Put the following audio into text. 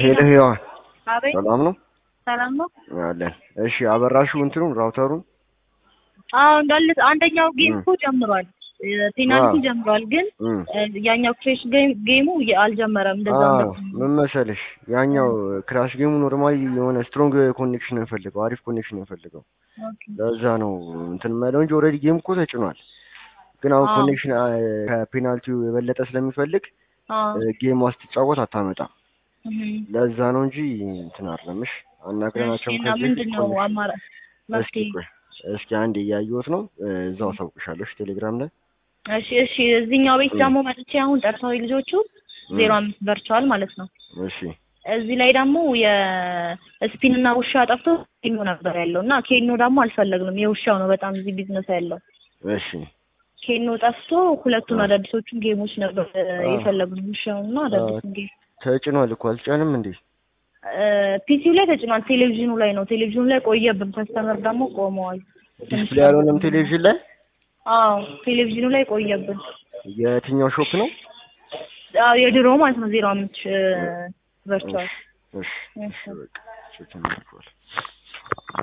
ሄሎ ሄዋን አቤት ሰላም ነው ሰላም ነው። አለን። እሺ አበራሽው እንትኑን ራውተሩን አዎ እንዳለ አንደኛው ጌም ም። እኮ ጀምሯል፣ ፔናልቲ አዎ። ጀምሯል። ግን እም። እ፣ ያኛው ክሬሽ ጌሙ የ- አልጀመረም። እንደዛ አዎ ምን መሰለሽ ያኛው ክራሽ ጌሙ ኖርማሊ የሆነ ስትሮንግ ኮኔክሽን ነው የፈልገው፣ አሪፍ ኮኔክሽን ነው የፈልገው። ለዛ ነው እንትን የማይለው እንጂ ኦልሬዲ ጌም እኮ ተጭኗል። ግን አሁን አዎ። ኮኔክሽን ከፔናልቲው የበለጠ ስለሚፈልግ ጌም ስትጫወት አታመጣም። ለዛ ነው እንጂ እንትን አይደለምሽ። አናግረናቸው እና ከዚህ ምንድን ነው ኮኔክሽን- አማራጭ እስኪ መፍትሄ? ቆይ እስኪ አንድ እያየሁት ነው እ፣ እዛው አሳውቅሻለሁ ቴሌግራም ላይ እሺ እሺ። እዚህኛው ቤት ም። ደግሞ መጥቼ አሁን ጠርሰው ልጆቹ ም። ዜሮ አምስት በርቸዋል ማለት ነው። እሺ እዚህ ላይ ደግሞ የስፒን እና ውሻ ጠፍቶ ኬኖ ነበር ያለው እና ኬኖ ደግሞ አልፈለግንም። የውሻው ነው በጣም እዚህ ቢዝነስ ያለው እሺ ኬኖ ጠፍቶ ሁለቱን አ። አዳዲሶቹን ጌሞች ነበር እ፣ አ። የፈለግነው ውሻውን እና አዳዲሱን ጌም ተጭኗል እኮ አልጫንም እንዴ? ፒሲው ላይ ተጭኗል። ቴሌቪዥኑ ላይ ነው። ቴሌቪዥኑ ላይ ቆየብን። ከስተመር ደግሞ ቆመዋል። ዲስፕሌይ ያልሆነም ቴሌቪዥን ላይ አዎ ቴሌቪዥኑ ላይ ቆየብን። የትኛው ሾፕ ነው? አዎ የድሮ ማለት ነው ዜሮ አምስት ቨርቹዋል እሺ እሺ እሺ በቃ እሺ ተመልሷል።